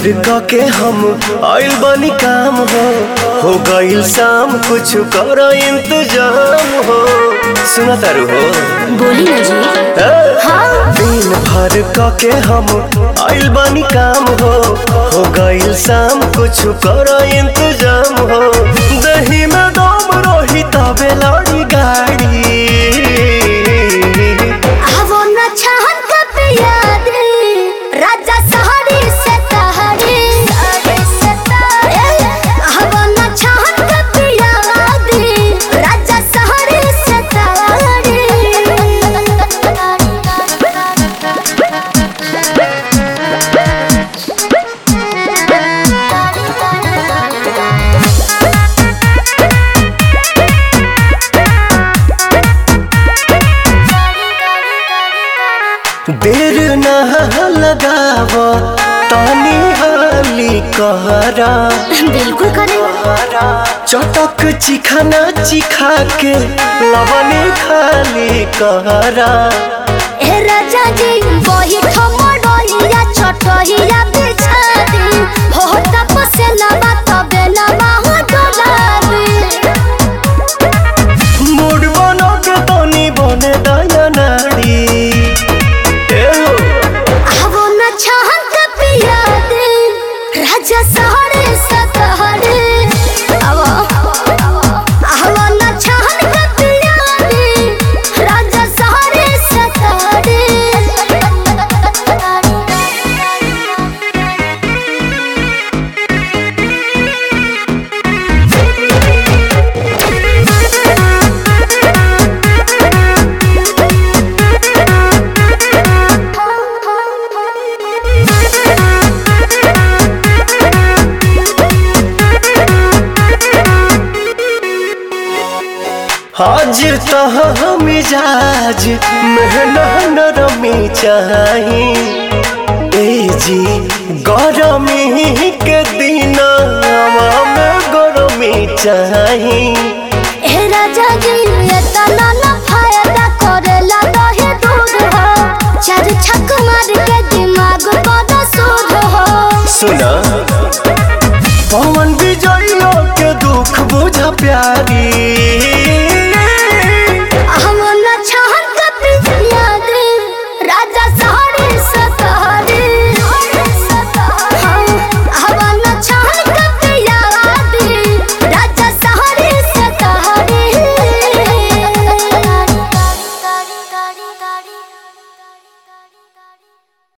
भर क के हम आइल बनी काम हो हो गइल शाम कुछ कर इंतजाम हो सुना तारू हो बोली ना जी ए? हाँ दिन भर क के हम आइल बनी काम हो हो गइल शाम कुछ कर इंतजाम हो दही में दम रही तबे लड़ी गाड़ी आवो न चाहत का पियाद राजा सहारे से तहारे आवो न चाहत का पियाद राजा सहारे से देर न लगाव तानी हाली कहरा बिल्कुल करे चटक चिखाना चिखा के लवने खाली कहरा ए राजा जी वही ठमडोइया छटहिया बिछा दे हो तपसे लबा तबे लबा हो डोलाबे मूड बनो के तनी बने दया नाड़ी ए हो आवो न चाहत का पिया दे राजा सहरे सतहरे आवो आवो न चाहत का पिया दे राजा सहरे सतहरे आज तह मिजाज मेहना नरमी चाही ए जी गरमी के दिन में गरमी चाही ए राजा जी ये तना ना फायदा करेला दहे दूध हो चार छक मार के दिमाग बड़ा सूद हो सुना पवन